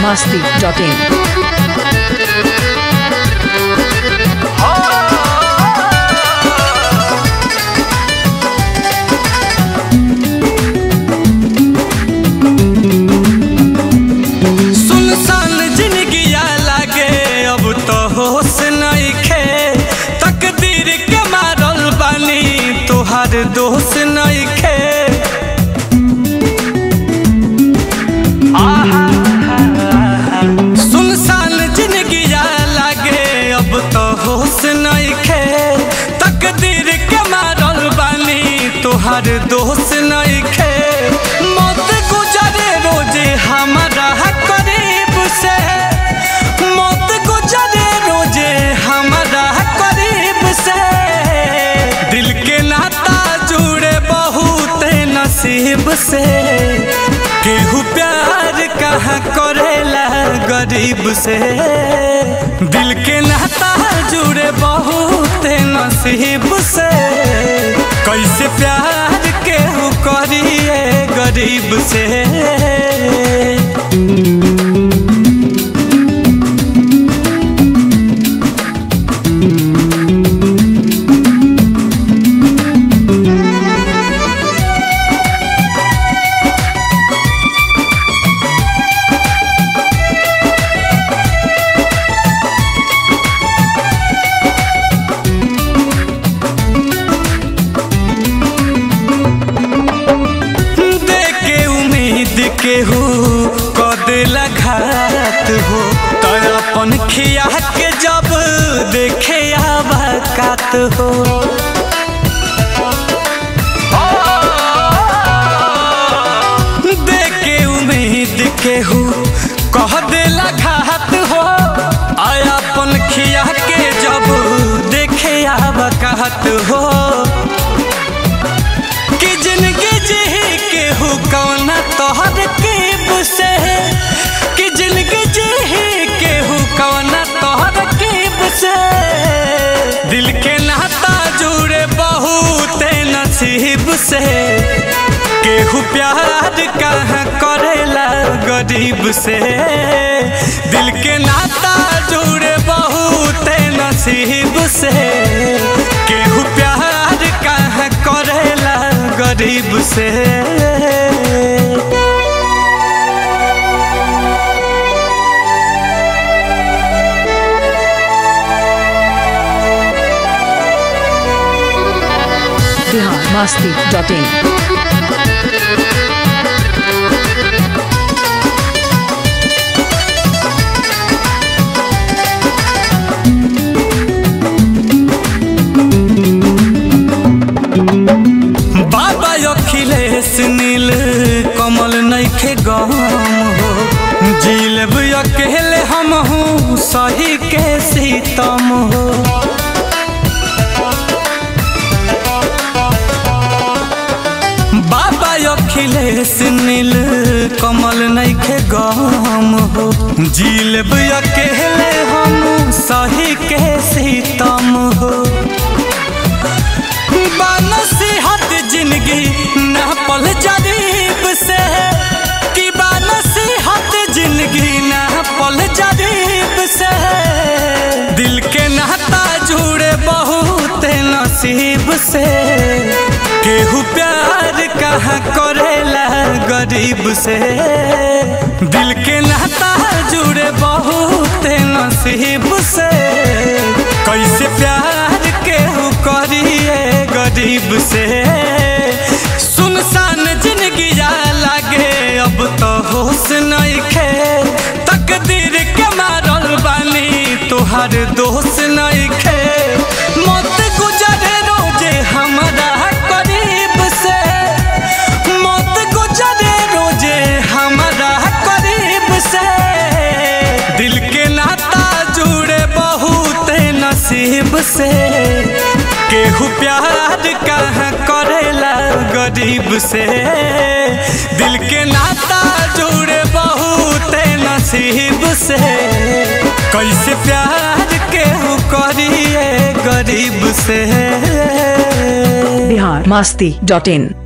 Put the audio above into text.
masti.in. सुनसान जिंदगिया लागे अब तो होश नइखे तकदीर के मारल बानी तोहार दोष नइखे सुनसान जिंदगिया लागे अब तो होश नइखे तकदीर के मारल बानी तोहार दोष नइखे मौत गुजरे रोजे हमारा करीब से मौत गुजरे रोजे हमारा करीब से दिल के नाता जुड़े बहुत नसीब से केहू प्यार कहाँ करेला गरीब से दिल के नाता जुड़े बहुत नसीब से कैसे प्यार केहू करिए गरीब से देके उम्मीद केहू कदे घात हो तो अपन खिया के जब देखे आबाकात हो देके उम्मीद केहू कह देला घात हो आया अपन खिया के जब देखे आबाकात हो कि जिंदगी जी के हो कौना तोहर कीब से कि जिंदगी जी के हो कौना तोहर कीब से दिल के नाता जुड़े बहुत नसीब से केहू प्यार कहाँ करेला गरीब से दिल के नाता जुड़े बहुत नसीब से केहू प्यार कहाँ करेला गरीब से Bihar masti.in. बाबा अखिलेश नील कमल नइखे गम हो जिलब अकेले हम हूँ सही के सीतम हो बाबा अखिलेश नील कमल नइखे गम हो जिलब अकेले हम सही के सीतम हो नसीहत जिंदगी न पल जरीब से कि नसीहत जिंदगी न पल जरीब से दिल के नाता जुड़े बहुत नसीब से केहू प्यार कहाँ करेला गरीब से दिल के नाता जुड़े बहुत नसीब से कैसे प्यार केहू करिए गरीब से सुनसान जिंदगी लागे अब तो होश नइखे तकदीर के मारल बानी तोहार दोष नइखे मौत गुजरे रोजे हमारा करीब से मौत गुजरे रोजे हमारा करीब से दिल के नाता जुड़े बहुत नसीब से केहू प्यार कहाँ करेला गरीब से दिल के नाता जुड़े बहुत नसीब से कैसे प्यार केहू करिए गरीब से Bihar masti.in.